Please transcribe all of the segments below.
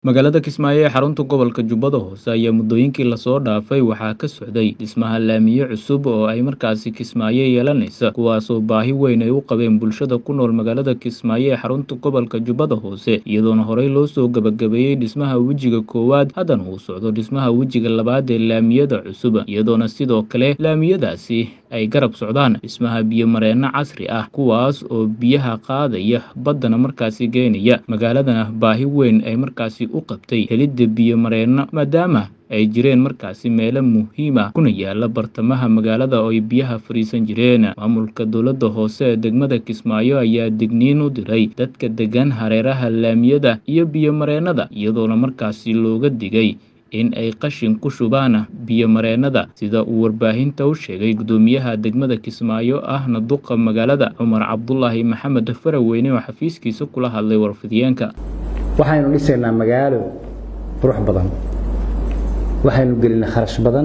Magaalada Kismaayo ee xarunta gobolka Jubbada Hoose ayaa muddooyinkii la soo dhaafay waxaa ka socday dhismaha laamiyo cusub oo ay markaasi Kismaayo yeelanaysa kuwaasoo baahi weyn ay u qabeen bulshada ku nool magaalada Kismaayo ee xarunta gobolka Jubbada Hoose iyadoona horey loo soo gabagabeeyey dhismaha wejiga koowaad haddana uu socdo dhismaha wejiga labaad ee laamiyada cusub iyadoona sidoo kale laamiyadaasi ay garab socdaan dhismaha biyo-mareenno casri ah kuwaas oo biyaha qaadaya baddana markaasi geenaya magaaladana baahi weyn ay markaasi u qabtay helidda biyo-mareenno maadaama ay jireen markaasi meelo muhiim ah kuna yaala bartamaha magaalada oo ay biyaha fariisan jireen maamulka dowladda hoose ee degmada Kismaayo ayaa digniin u diray dadka degan hareeraha laamiyada iyo biyo-mareennada iyadoona markaasi looga digay in ay qashin ku shubaan biyo-mareennada sida uu warbaahinta u sheegay gudoomiyaha degmada Kismaayo ahna duqa magaalada Cumar Cabdulaahi Maxamed Faraweyne oo xafiiskiisa kula hadlay warfidiyeenka waxaynu dhisaynaa magaalo qurux badan waxaynu gelinay kharash badan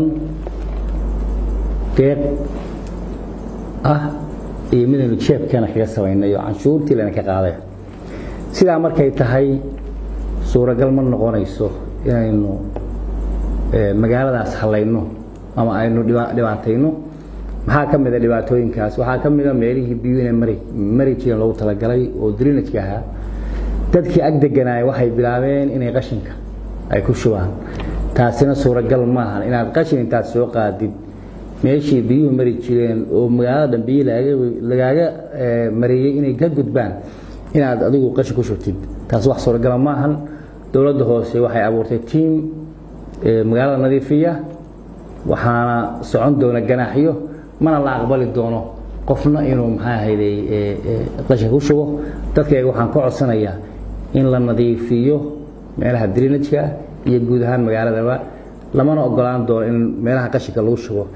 deeq ah iyo midaynu jeebkeena kaga samaynay oo canshuurtii lana ka qaaday sidaa markay tahay suuragal ma noqonayso inaynu magaaladaas hallayno ama aynu dhibaatayno maxaa ka mida dhibaatooyinkaas waxaa ka mida meelihii biyuhu inay mari mari jireen loogu talagalay oo drinajka ahaa dadkii ag deganaaya waxay bilaabeen inay qashinka ay ku shubaan taasina suuragal maahan inaad qashin intaad soo qaadid meeshii biyuhu mari jireen oo magaalada dhan biyi lagaaga mariyey inay ka gudbaan inaad adigu qashin ku shubtid taas wax suuragala maahan dowladda hoose waxay abuurtay tiim magaalada nadiifiya waxaana socon doona ganaaxyo mana la aqbali doono qofna inuu maxaa ahayday qashin ku shubo dadkayga waxaan ka codsanayaa in la nadiifiyo meelaha drinajka iyo guud ahaan magaaladaba lamana ogolaan doono in meelaha qashinka lagu shubo